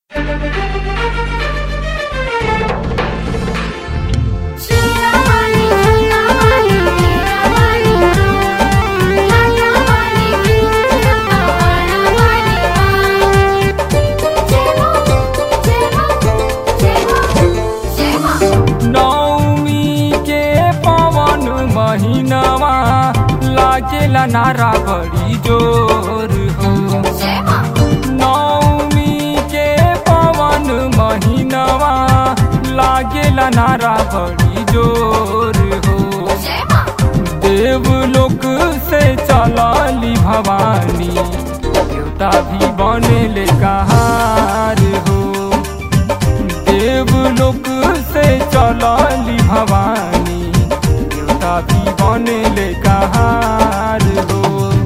लागेला नारा बड़ी जोर हो नौमी के पवन महीनवा लागेला नारा बड़ी जोर हो देवलोक से चलाली भवानी देवता भी बनेले कहार हो देवलोक से चलाली भवानी देवता भी बनेले कहार हो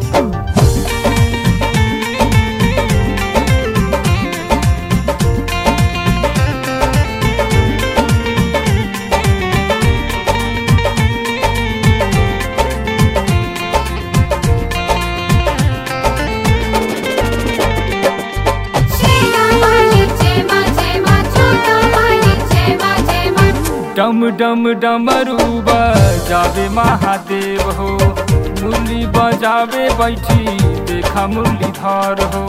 डम डम डमरू बजावे महादेव हो मुरली बजावे बैठी देखा मुरलीधर हो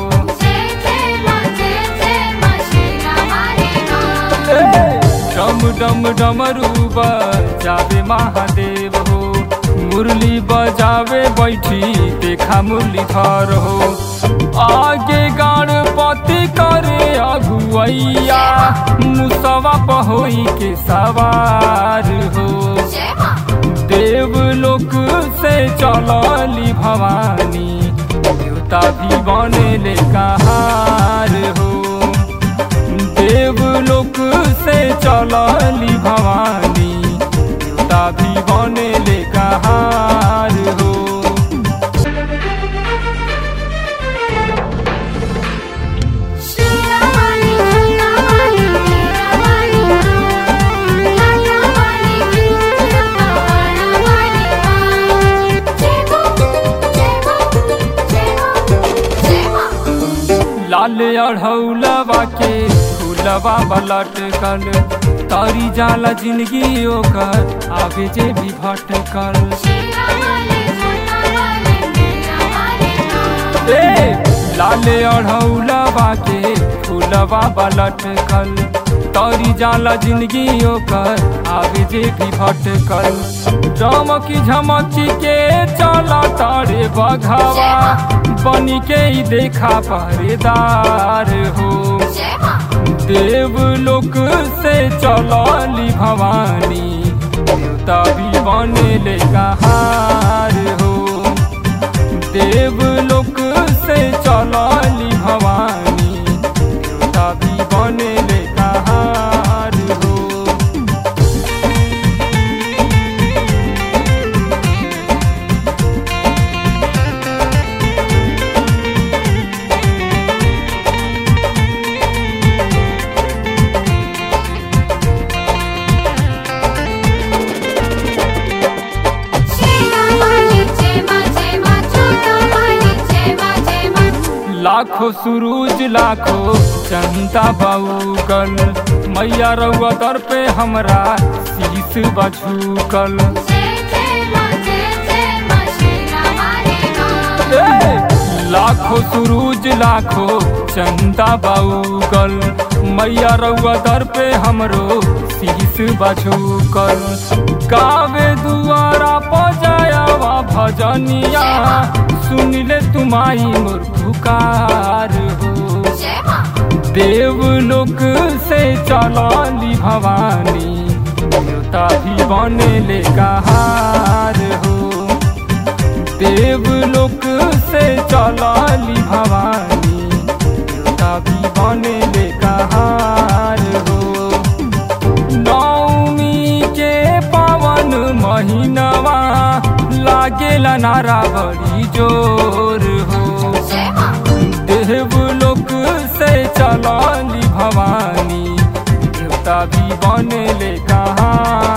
डम डम डमरू बजावे महादेव हो मुरली बजावे बैठी देखा मुरलीधर हो आगे गणपति करे अगुवैया मुसवा पहोई के सवार हो देवलोक से चलली भवानी देवता भी बनेले कहार हो देवलोक से चलली भवानी देवता भी बनेले कहार हो लाल अढ़ौलवा के फूलवा बलटकल तारी जाला जिंदगी ओकर आगे जे भी भटकल ए लाल अढ़ौलवा के फूलवा बलटकल तारी जाला जिंदगी ओकर आगे जे भी भटकल चमकी झमकी के चला तारे बघावा बनी के ही देखा पहरेदार हो देवलोक से चलली भवानी देवता भी बनेले कहार हो देवलोक से चलली भवानी देवता भी बनेले कहार हो लाखो सुरूज लाखो जनता बाऊकल मैया रउआ दर पे हमरा शीश बझुकल लाखो सुरूज लाखो चंदा बाऊकल मैया रउआ दर पे हमरो शीश बझुकल गावे दुआरा पजायावा भजनिया सुन ले तुमाई मोर पुकार हो देवलोक से चलली भवानी देवता भी बनेले कहार हो देवलोक से चलली भवानी देवता भी बनेले कहार हो नौमी के पावन महीनवा लागेला नारा बड़ी जोर हो देवलोक से चलली भवानी देवता भी बनेले कहाँ